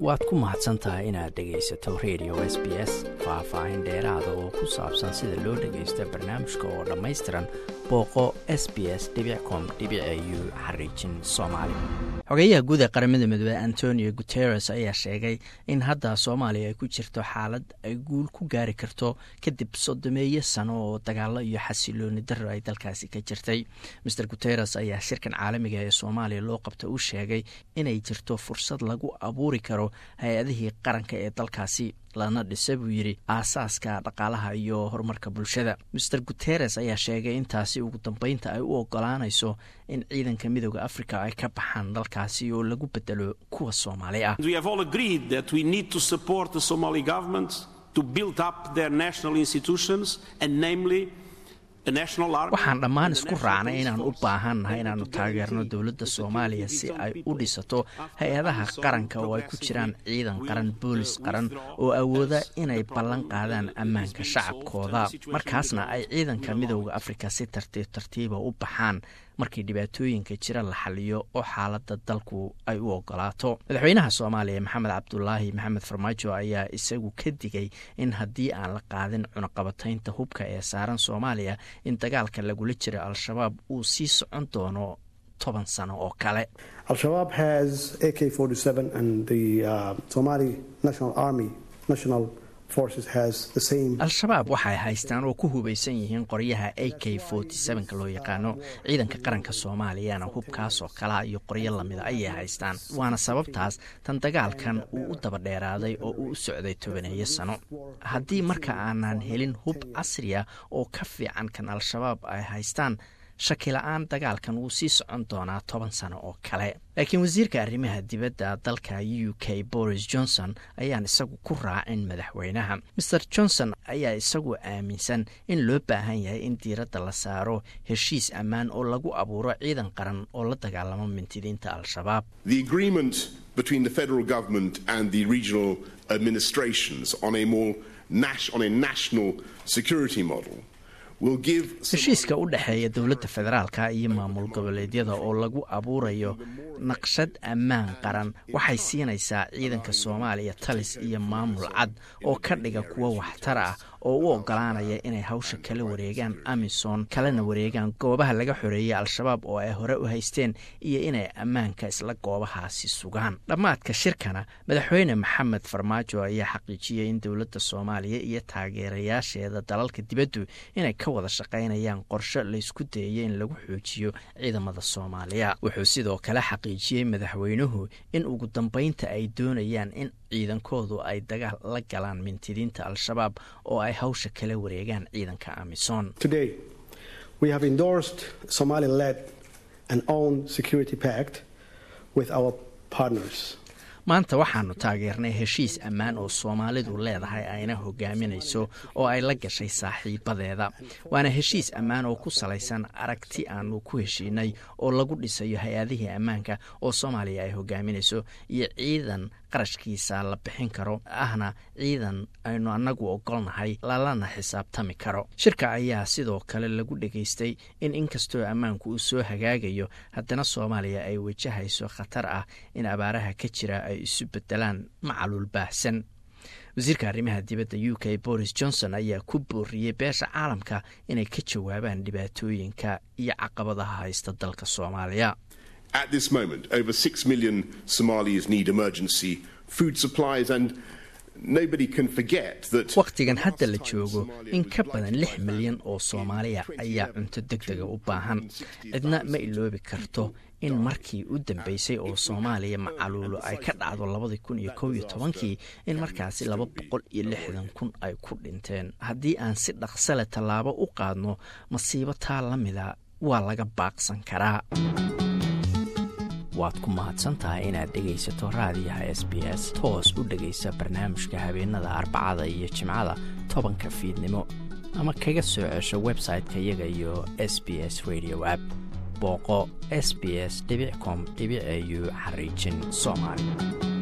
waad ku mahadsan tahay inaad dhegaysato radio s b s faah-faahin dheeraada oo ku saabsan sida loo dhagaysto barnaamijka oo dhammaystiran booqo s b s com u xariijin soomaali xogeyaha guud ee qaramada midoobey antonio guteres ayaa sheegay in hadda soomaaliya ay ku jirto xaalad ay guul ku gaari karto kadib sodomeeyo sano oo dagaalo iyo xasilooni daro ay dalkaasi ka jirtay maer guteres ayaa shirkan caalamiga ee soomaaliya loo qabta u sheegay inay jirto fursad lagu abuuri karo hay-adihii qaranka ee dalkaasi lana dhisa buu yidhi aasaaska dhaqaalaha iyo horumarka bulshada maer guteres ayaa sheegay intaasi ugu dambeynta ay u ogolaanayso in ciidanka midooda africa ay ka baxaan dalkaasi oo lagu bedelo kuwa soomaali ah waxaan dhammaan isku raacnay inaan u baahannahay inaannu taageerno dowladda soomaaliya si ay u dhisato hay-adaha qaranka oo ay ku jiraan ciidan qaran boolis qaran oo awooda inay ballan qaadaan ammaanka shacabkooda markaasna ay ciidanka midooda afrika si tartiib tartiiba u baxaan markii dhibaatooyinka jira la xaliyo oo xaaladda dalku ay u ogolaato madaxweynaha soomaaliya maxamed cabdulaahi maxamed farmaajo ayaa isagu ka digay in haddii aan la qaadin cunaqabataynta hubka ee saaran soomaaliya in dagaalka lagula jira al-shabaab uu sii socon doono toban sano oo kale al-shabaab has a k al-shabaab waxay haystaan oo ku hubaysan yihiin qoryaha a k ka loo yaqaano ciidanka qaranka soomaaliyana hubkaasoo kalaa iyo qoryo lamida ayay haystaan waana sababtaas tan dagaalkan uu u daba dheeraaday oo uu u socday tobaneeyo sano haddii marka aanan helin hub casriya oo ka fiican kan al-shabaab ay haystaan shakila-aan dagaalkan wuu sii socon doonaa toban sano oo kale laakiin wasiirka arrimaha dibadda dalka u k boris johnson ayaan isagu ku raacin madaxweynaha maer johnson ayaa isagu aaminsan in loo baahan yahay in diiradda la saaro heshiis ammaan oo lagu abuuro ciidan qaran oo la dagaalamo mintidiinta al-shabaab heshiiska u dhexeeya dowladda federaalka iyo maamul goboleedyada oo lagu abuurayo naqshad ammaan qaran waxay siinaysaa ciidanka soomaaliya talis iyo maamul cad oo ka dhiga kuwa waxtar ah oo u ogolaanaya inay hawsha kala wareegaan amisom kalena wareegaan goobaha laga xoreeyay al-shabaab oo ay hore u haysteen iyo inay ammaanka isla goobahaasi sugaan dhammaadka shirkana madaxweyne maxamed farmaajo ayaa xaqiijiyey in dowladda soomaaliya iyo taageerayaasheeda dalalka dibaddu inay ka wada shaqaynayaan qorshe laysku dayaya in lagu xoojiyo ciidamada soomaaliya wuxuu sidoo kale xaqiijiyey madaxweynuhu in ugu dambeynta ay doonayaan in ciidankoodu ay dagaal la galaan mintidiinta al-shabaab oo ay hawsha kala wareegaan ciidanka amisom maanta waxaanu taageernay heshiis ammaan oo soomaalidu leedahay ayna hogaaminayso oo ay la gashay saaxiibadeeda waana heshiis ammaan oo ku salaysan aragti aanu ku heshiinay oo lagu dhisayo hay-adihii ammaanka oo soomaaliya ay hogaaminayso iyo ciidan qarashkiisa la bixin karo ahna ciidan aynu annagu ogolnahay lalana xisaabtami karo shirka ayaa sidoo kale lagu dhegaystay in inkastoo ammaanku uu soo hagaagayo haddana soomaaliya ay wajahayso khatar ah in abaaraha ka jira ay isu bedelaan macaluul baahsan wasiirka arrimaha dibadda u k boris johnson ayaa ku booriyey beesha caalamka inay ka jawaabaan dhibaatooyinka iyo caqabadaha haysta dalka soomaaliya At this moment, over 6 million Somalis need emergency food supplies and nobody can forget that wakhtigan hadda la joogo in ka badan lix milyan oo soomaaliya ayaa cunto deg dega u baahan cidna ma iloobi karto in markii u dambeysay oo soomaaliya macaluulo ay ka dhacdo labadii kun iyo kow iyo tobankii in markaasi laba boqol iyo lixdan kun ay ku dhinteen haddii aan si dhaqsale tallaabo u qaadno masiibo taa la mida waa laga baaqsan karaa waad ku mahadsantahay inaad dhegaysato raadiyaha s b s toos u dhegaysa barnaamijka habeenada arbacada iyo jimcada tobanka fiidnimo ama kaga soo cesho website-ka iyaga iyo s b s radio app booqo s b s com au xariijin soomaali